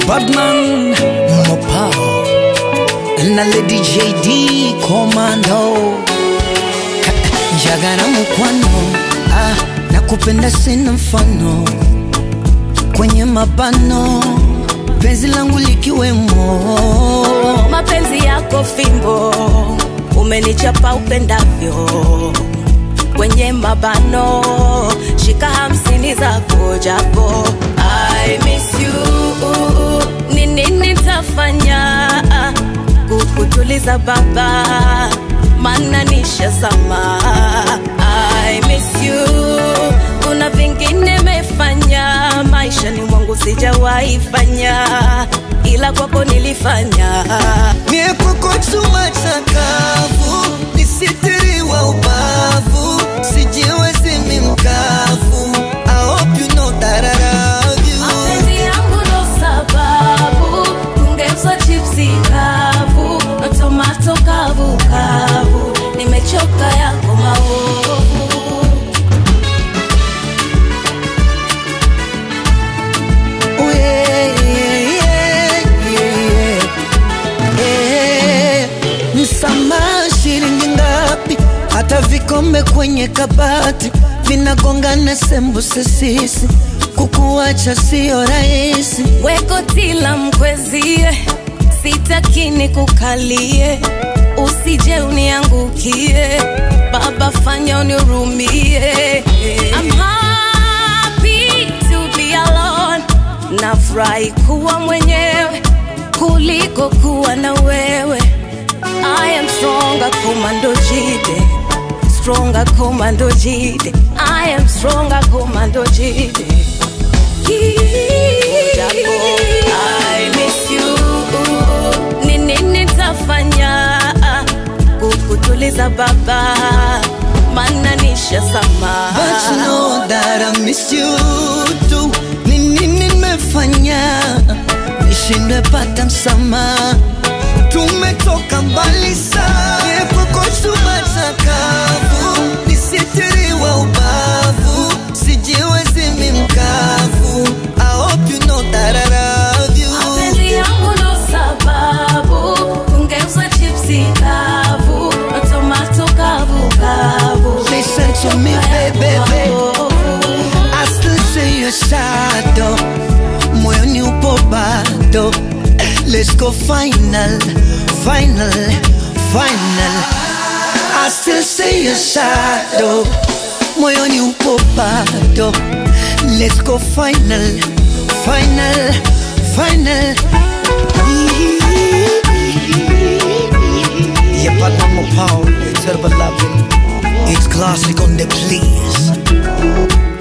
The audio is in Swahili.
Badman Mopao na Lady JD Commando Jagara mukwano ah, nakupenda sina mfano kwenye mabano penzi langu likiwemo mapenzi yako fimbo umenichapa upendavyo kwenye mabano shika hamsini zako japo I miss you ni nini nitafanya kukutuliza baba mana nishazama I miss you kuna vingine mefanya maishani mwangu sijawahi fanya ila kwako nilifanya Miepoko chuma chakavu nisitiriwa ubavu sijiwezi mi mkavu I hope you know that I love you mapenzi yangu ndo sababu tungeuzwa chipsi kavu na tomato kavu kavu nimechoka yako maovu Oh, yeah, yeah, yeah, yeah. Eh, Msamaha shilingi ngapi? Hata vikombe kwenye kabati vinagongana sembuse sisi, kukuacha sio rahisi. wekotila mkwezie sitakini kukalie usije uniangukie baba fanya unirumie I'm happy to be alone nafurahi kuwa mwenyewe kuliko kuwa na wewe I am stronger commando jide stronger commando jide I am stronger commando jide Japo, I miss you. Ni nini nitafanya kukutuliza baba mana nishazama But you know that I miss you too. Ni nini nimefanya nishindwe pata msamaha? Tumetoka mbali sana, epoko chuma chakavu, nisitiriwa ubavu, sijiwezi mi mkavu. I hope you know that I love you. mapenzi yangu ndo sababu tungeuza chipsi kavu na tomato kavu kavu Listen to me, baby, I still see your shadow moyoni upo bado let's go final final final I still see your shadow moyoni upo bado let's go final final final Yeah, but I'm a power, terrible loving. It's classic on the please.